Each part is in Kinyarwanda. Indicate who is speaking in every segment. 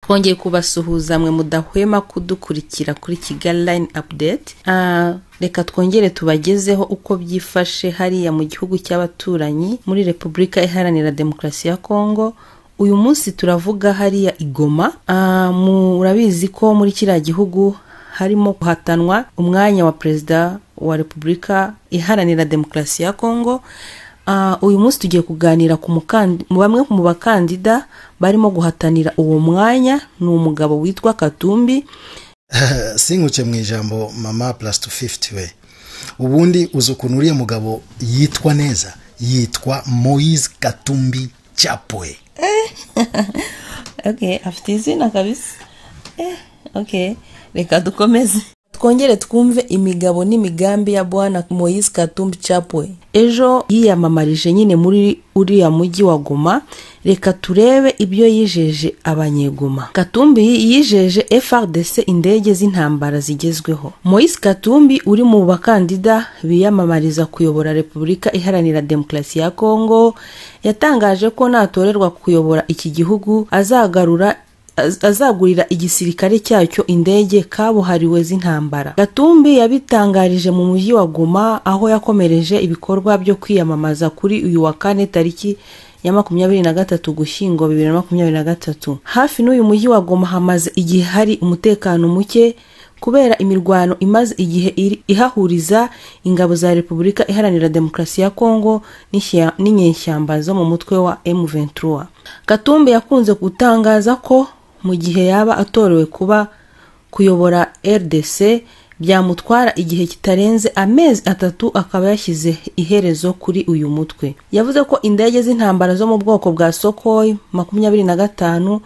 Speaker 1: twongeye kubasuhuza mwe mudahwema kudukurikira kuri kigali line update Ah, reka twongere tubagezeho uko byifashe hariya mu gihugu cy'abaturanyi muri repubulika iharanira demokarasi ya kongo uyu munsi turavuga hariya i Goma Ah, murabizi ko muri kiriya gihugu harimo guhatanwa umwanya wa perezida wa repubulika iharanira demokarasi ya kongo Ah, uyu munsi tugiye kuganira ku mukandi- mu bamwe mu bakandida barimo guhatanira uwo mwanya ni umugabo witwa katumbi
Speaker 2: sinkuke mu ijambo mama plus tu fifuti we ubundi uzi ukuntu uriya mugabo yitwa neza yitwa moise katumbi cyapoye
Speaker 1: okay afite izina kabisa eh, okay reka dukomeze twongere twumve imigabo n'imigambi ya bwana moise katumbi chapwe ejo yiyamamarije nyine muri uriya mujyi wa goma reka turebe ibyo yijeje abanyegoma katumbi yijeje frdc indege z'intambara zigezweho moise katumbi uri mu bakandida biyamamariza kuyobora repubulika iharanira demokarasi ya kongo yatangaje ko natorerwa kuyobora iki gihugu azagarura az- azagurira igisirikare cyacyo indege kabuhariwe z'intambara gatumbi yabitangarije mu mujyi wa goma aho yakomereje ibikorwa byo kwiyamamaza kuri uyu wa kane tariki ya makumyabiri na gatatu gushyingo bibiri na makumyabiri na gatatu hafi n'uyu mujyi wa goma hamaze igihe hari umutekano muke kubera imirwano imaze igihe iri- ihahuriza ingabo za repubulika iharanira demokarasi ya kongo n'ishya- n'inyeshyamba zo mu mutwe wa m23 katumbi yakunze gutangaza ko mu gihe yaba atorewe kuba kuyobora rdc byamutwara igihe kitarenze amezi atatu akaba yashyize iherezo kuri uyu mutwe yavuze ko indege z'intambara zo mu bwoko bwa sokoy makumyabiri na gatanu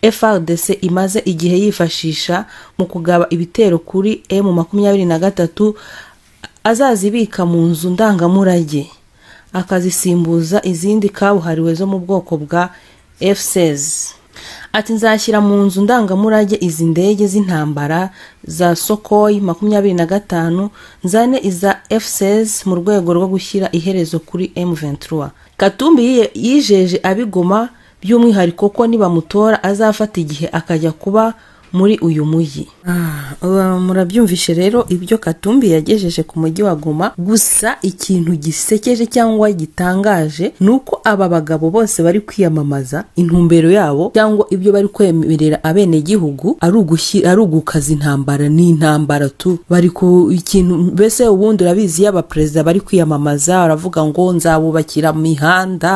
Speaker 1: FRDC imaze igihe yifashisha mu kugaba ibitero kuri M23 azazibika mu nzu ndangamurage akazisimbuza izindi kabuhariwe zo mu bwoko bwa F16 ati nzashyira mu nzu ndangamurage izi ndege z'intambara za Sokoy 25 nzane iza F16 mu rwego rwo gushyira iherezo kuri M23 Katumbi yiye- yijeje abigoma by'umwihariko ko nibamutora azafata igihe akajya kuba muri uyu mujyi murabyumvishe rero ibyo katumbi yagejeje ku mujyi wa goma gusa ikintu gisekeje cyangwa gitangaje ni uko aba bagabo bose bari kwiyamamaza intumbero yabo cyangwa ibyo bari kwemerera abenegihugu ari ugushyi- ari ugukaza intambara n'intambara tu bari ku ikintu mbese ubundi urabizi iyo abaperezida bari kwiyamamaza baravuga ngo nzabubakira imihanda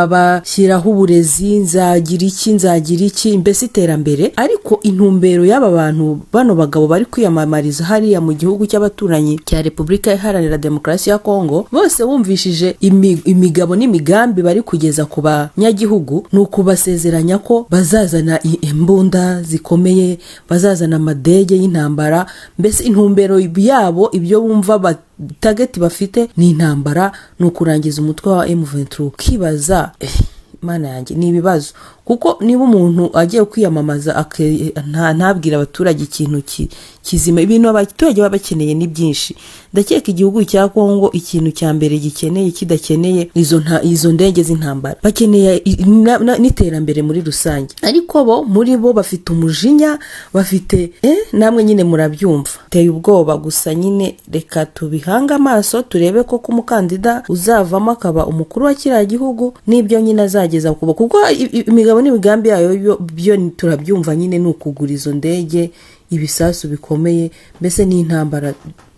Speaker 1: nzabashyiraho uburezi nzagira iki nzagira iki mbese iterambere ariko intumbero y'aba bantu bano bagabo bari kwiyamamariza hariya mu gihugu cy'abaturanyi cya repubulika iharanira demokarasi ya kongo bose bumvishije imi- imigabo n'imigambi bari kugeza ku banyagihugu ni ukubasezeranya ko bazazana i- imbunda zikomeye bazazana amadege y'intambara mbese intumbero yabo ibyo bumva bat tageti bafite ni intambara ni ukurangiza umutwe wa M23 ukibaza eh, mana yanjye ni ibibazo kuko niba umuntu agiye kwiyamamaza ake- nta- ntabwira abaturage ikintu ki- kizima ibintu abaturage baba bakeneye ni byinshi ndakeka igihugu cya kongo ikintu cya mbere gikeneye kidakeneye izo nta- izo ndege z'intambara bakeneye i- na- na- n'iterambere muri rusange ariko bo muri bo bafite umujinya bafite eh, namwe nyine murabyumva teye ubwoba gusa nyine reka tubihange amaso turebe koko umukandida uzavamo akaba umukuru wa kiriya gihugu n'ibyo nyine azageza kuba kuko i- i- imigabo n'imigambi yayo yo- byo turabyumva nyine ni ukugura izo ndege ibisasu bikomeye mbese n'intambara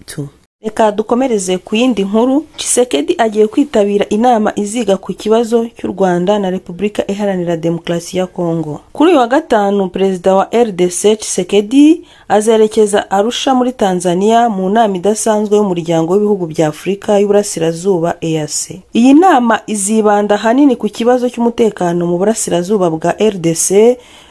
Speaker 1: tu reka dukomereze ku yindi nkuru Tshisekedi agiye kwitabira inama iziga ku kibazo cy'u Rwanda na Repubulika Iharanira Demokarasi ya Kongo kuri uyu wa gatanu perezida wa RDC Tshisekedi azerekeza Arusha muri Tanzania mu nama idasanzwe y'umuryango w'ibihugu bya Afurika y'Uburasirazuba EAC iyi nama izibanda ahanini ku kibazo cy'umutekano mu burasirazuba bwa RDC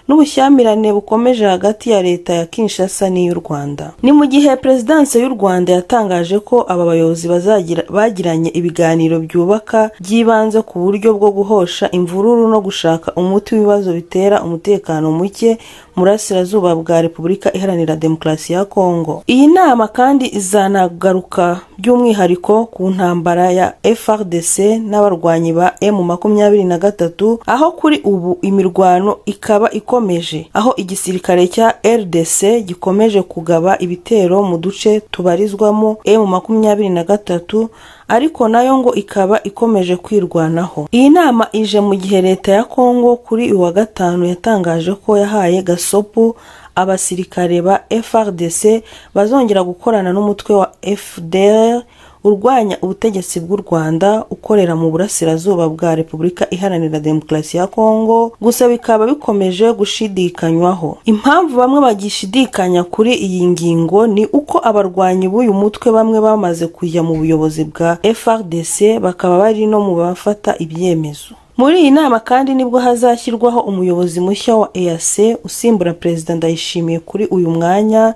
Speaker 1: n'ubushyamirane bukomeje hagati ya leta ya Kinshasa n'iy'u Rwanda ni mu gihe perezidanse y'u Rwanda yatangaje ko aba bayobozi bazagira bagiranye ibiganiro byubaka by'ibanze ku buryo bwo guhosha imvururu no gushaka umuti w'ibibazo bitera umutekano muke mu burasirazuba bwa Repubulika Iharanira Demokarasi ya Kongo iyi nama kandi izanagaruka by'umwihariko ku ntambara ya frdc n'abarwanyi ba emu makumyabiri na gatatu aho kuri ubu imirwano ikaba ikomeje aho igisirikare cya rdc gikomeje kugaba ibitero mu duce tubarizwamo emu makumyabiri na gatatu ariko nayo ngo ikaba ikomeje kwirwanaho iyi nama ije mu gihe leta ya kongo kuri uyu wa gatanu yatangaje ko yahaye gasopu abasirikare ba frdc bazongera gukorana n'umutwe wa fdr urwanya ubutegetsi bw'u rwanda ukorera mu burasirazuba bwa repubulika iharanira demokarasi ya kongo gusa bikaba bikomeje gushidikanywaho impamvu bamwe bagishidikanya kuri iyi ngingo ni uko abarwanyi b'uyu mutwe bamwe bamaze kujya mu buyobozi bwa frdc bakaba bari no mu bafata ibyemezo muri iyi nama kandi nibwo hazashyirwaho umuyobozi mushya wa eac usimbura perezida ndayishimiye kuri uyu mwanya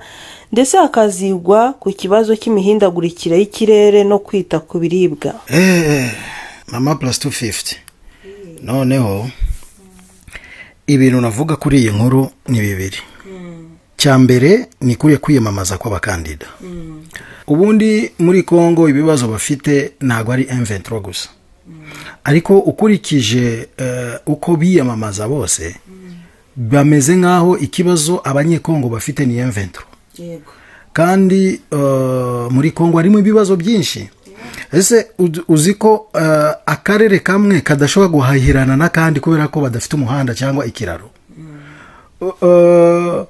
Speaker 1: ndetse hakazigwa ku kibazo cy'imihindagurikire y'ikirere no kwita ku biribwa
Speaker 2: Eh, mama plus 250 noneho ibintu navuga kuri iyi nkuru ni bibiri cya mbere ni kuriya kwiyamamaza kw'abakandida ubundi muri congo ibibazo bafite ntabwo ari M23 gusa ariko ukurikije eh, uko biyamamaza bose bameze nk'aho ikibazo abanyekongo bafite ni M23 kandi eh, muri kongo harimo ibibazo byinshi ese ud- uzi ko eh, akarere kamwe kadashobora guhahirana n'akandi kubera ko badafite umuhanda cyangwa ikiraro Eh,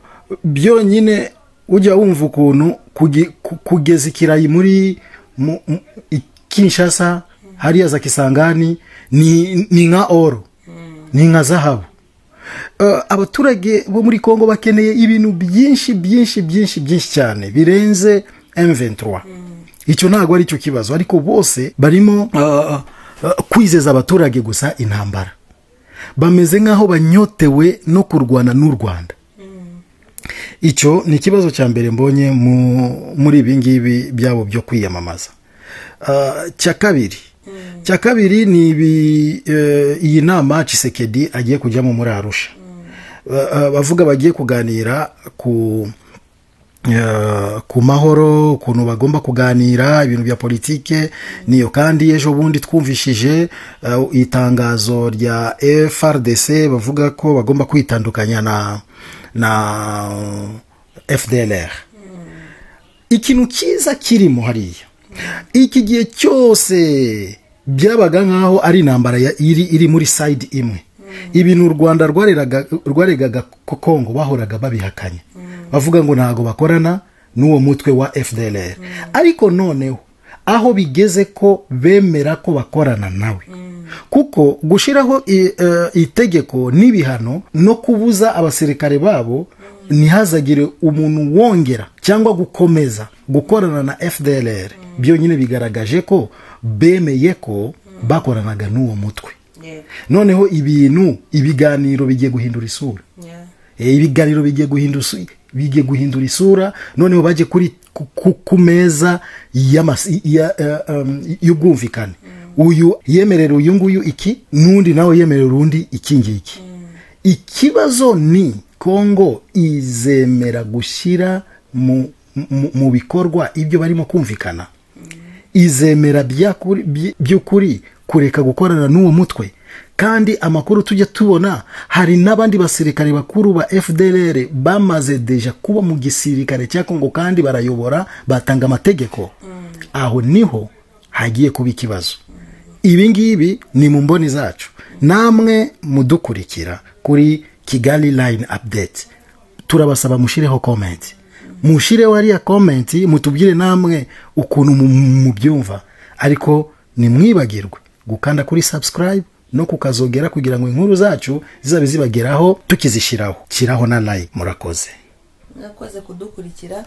Speaker 2: byonyine ujya wumva ukuntu kugi- ku- kugeza ikirayi muri mu- mu- i kinshasa hariya za kisangani ni ni nka oro ni nka zahabu Eh, abaturage bo muri kongo bakeneye ibintu byinshi byinshi byinshi byinshi cyane birenze M23 icyo ntabwo ari cyo kibazo ariko bose barimo eh, eh, kwizeza abaturage gusa intambara bameze nk'aho banyotewe no kurwana n'u rwanda icyo ni ikibazo cya mbere mbonye mu- muri ibi ngibi byabo byo kwiyamamaza Ah, cya kabiri cya kabiri ni ibi, eh, iyi nama cisekedi agiye kujyamo muri arusha Ba- ah, bavuga bagiye kuganira ku eh, ku mahoro ukuntu bagomba kuganira ibintu bya politike niyo kandi ejo bundi twumvishije eh, itangazo rya frdc bavuga ko bagomba kwitandukanya na na fdlr ikintu cyiza kirimo hariya iki gihe cyose byabaga nk'aho ari intambara ya- iri, iri muri sayidi imwe ibintu u rwanda rwareraga- rwaregaga ko kongo bahoraga babihakanya bavuga ngo ntabwo bakorana n'uwo mutwe wa fdlr ariko noneho aho bigeze ko bemera ko bakorana nawe kuko gushiraho i- eh, itegeko n'ibihano no kubuza abasirikare babo ntihazagire umuntu wongera cyangwa gukomeza gukorana na fdlr byonyine bigaragaje ko bemeye ko bakoranaga n'uwo mutwe noneho ibintu ibiganiro bigiye guhindura isura Eh, ibiganiro bigiye guhindura isu- bigiye guhindura isura noneho bajye kuri ku- ku- ku meza y'amas- ya- eh, um, y'ubwumvikane uyu yemerera uyu nguyu iki n'undi nawe yemerera undi iki ngiki ikibazo ni kongo izemera gushyira mu, mu, mu bikorwa ibyo barimo kumvikana izemera byakuri- by- by'ukuri kureka gukorana n'uwo mutwe kandi amakuru tujya tubona hari n'abandi basirikare bakuru ba fdlr bamaze deja kuba mu gisirikare cya kongo kandi barayobora batanga amategeko aho niho hagiye kuba ikibazo ibi ngibi ni mu mboni zacu namwe mudukurikira kuri kigali line update turabasaba mushireho komenti mushireho hariya komenti mutubwire namwe ukuntu mu- mubyumva ariko nimwibagirwe gukanda kuri subscribe no kukazogera kugira ngo inkuru zacu zizabe zibageraho tukizishyiraho shyiraho na like murakoze
Speaker 1: mwakoze kudukurikira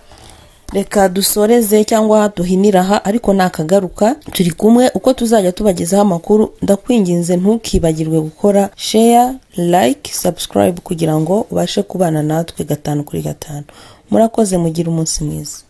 Speaker 1: reka dusoreze cyangwa duhinire aha ariko nakagaruka turi kumwe uko tuzajya tubagezaho amakuru ndakwinginze ntukibagirwe gukora sheya like subscribe kugira ngo ubashe kubana natwe gatanu kuri gatanu murakoze mugire umunsi mwiza